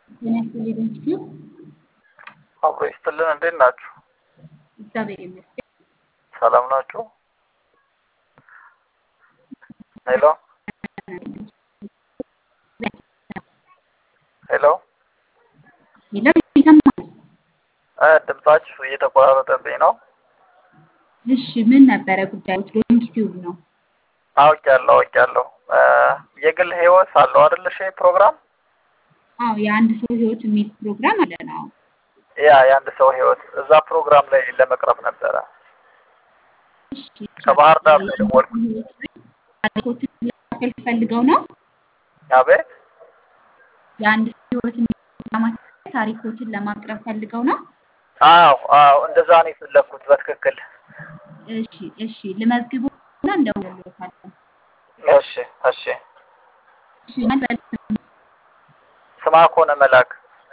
ጤና ይስጥልኝ ኢንስቲትዩት አብሮ ይስጥልን። እንዴት ናችሁ? እግዚአብሔር ይመስገን። ሰላም ናችሁ? ሄሎ ሄሎ ሄሎ ይሰማል? እ ድምጻችሁ እየተቆራረጠብኝ ነው። እሺ ምን ነበረ ጉዳዩ? ኢንስቲትዩት ነው። አውቄያለሁ አውቄያለሁ። እ የግል ህይወት አለው አይደል? እሺ ፕሮግራም አዎ የአንድ ሰው ህይወት የሚል ፕሮግራም አለን። አዎ ያ የአንድ ሰው ህይወት እዛ ፕሮግራም ላይ ለመቅረብ ነበረ። እሺ ከባህር ዳር ነው የደወልኩት። ታሪኮችን ለማካፈል ፈልገው ነው። አቤት የአንድ ሰው ህይወት የሚል ፕሮግራም ታሪኮችን ለማቅረብ ፈልገው ነው። አዎ አዎ እንደዛ ነው የፈለኩት በትክክል። እሺ እሺ ልመዝግቦና እንደውልልዎታለን። እሺ እሺ እሺ ማን በል ስማ ከሆነ መላክ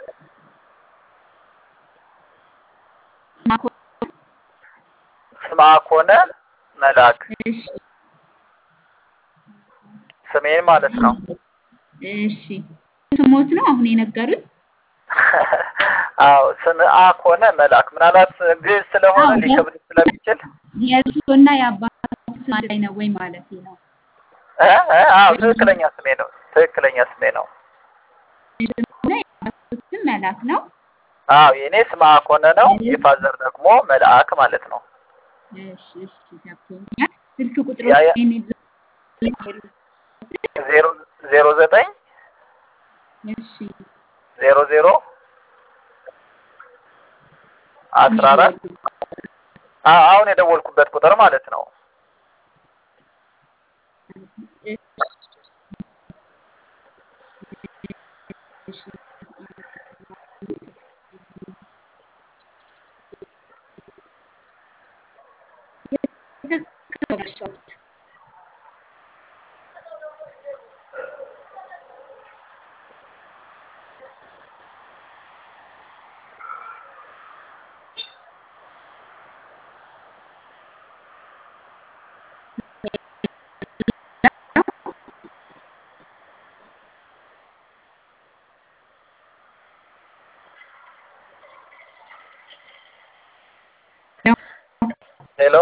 ማኮ ስማ ከሆነ መላክ እሺ ስሜን ማለት ነው። እሺ ስሞት ነው አሁን የነገሩኝ? አዎ ስምአ ከሆነ መላክ ምናልባት ግዕዝ ስለሆነ አዎ፣ ሊከብድ ስለሚችል የእሱና የአባቱ ስም አንድ ላይ ነው ወይ ማለት ነው? እ እ አዎ ትክክለኛ ስሜ ነው። ትክክለኛ ስሜ ነው። እና የአባቱ ስም መላክ ነው። አዎ የኔ ስምአ ከሆነ ነው። የፋዘር ደግሞ መልአክ ማለት ነው። እሺ እሺ ገብቶኛል። ስልክ ቁጥሩ ያ- ያ- ዜሮ ዜሮ ዘጠኝ እሺ ዜሮ ዜሮ አስራ አራት አዎ አሁን የደወልኩበት ቁጥር ማለት ነው። እሺ ሄሎ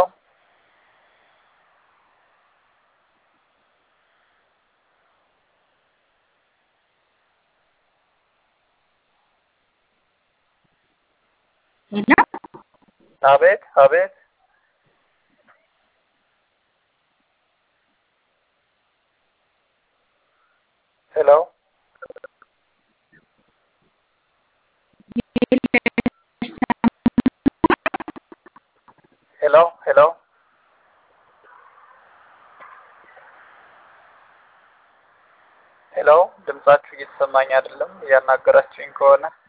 ሄሎ አቤት አቤት ሄሎ ሄሎ ሄሎ ሄሎ ድምጻችሁ እየተሰማኝ አይደለም። እያናገራችሁኝ ከሆነ